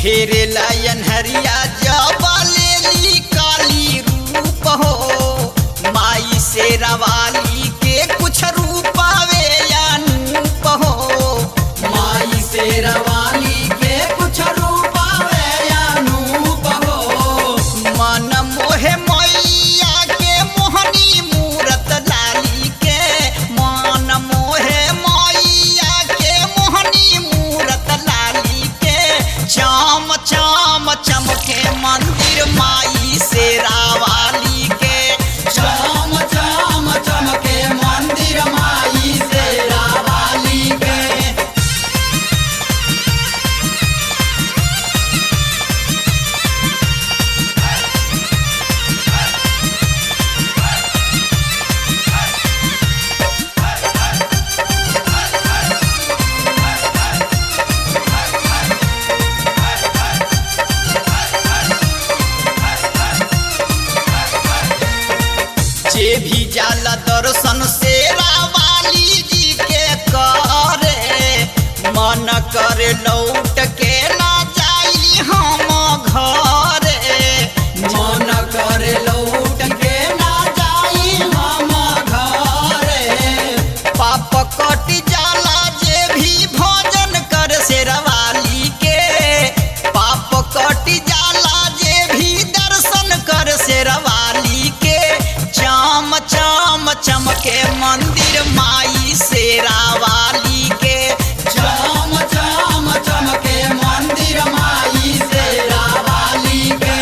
घेरे लायन हरिया जब लेली काली रूप हो माई से रवाली के कुछ रूपावे अनूप हो माई से रवाली के कुछ रूपावे अनूप हो मन मोहे मैया के मोहनी मूरत लाली के मन मोहे मैया के मोहनी मूरत लाली के चाम चाम चमके मंदिर माई से रावाली के चाम चाम चमके मंदिर माई से रवाली के जे भी जाला दर्शन से रावाली जी के करे मन करे लौट के ना जाई हम घरे मन करे लौट के ना जाई हम घरे पाप कट जाला जे भी भोजन कर से रवाली के पाप कट जाला जे भी दर्शन कर से रवाली के चाम चाम चमके मंदिर माई से रावाली के चाम चाम चमके मंदिर माई से रवाली के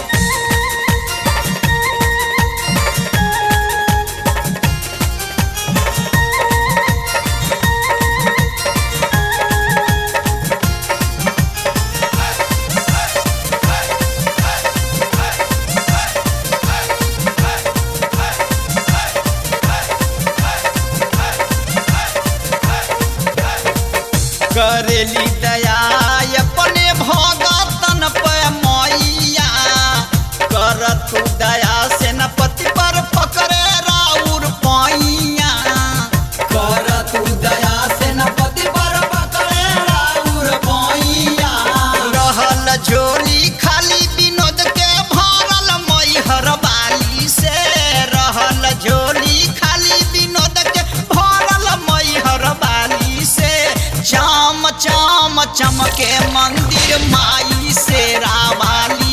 करेली दया अपने भगतन पे मैया करत दया से न पति पर पकड़े राउर पैया कर तू दया से न पति पर पकड़े राउर पैया रहल झोली खाली विनोद के भरल मैहर बाली से रहल झोली खाली विनोद के भरल मैहर बाली से चाम चाम चमके मंदिर माई से रावाली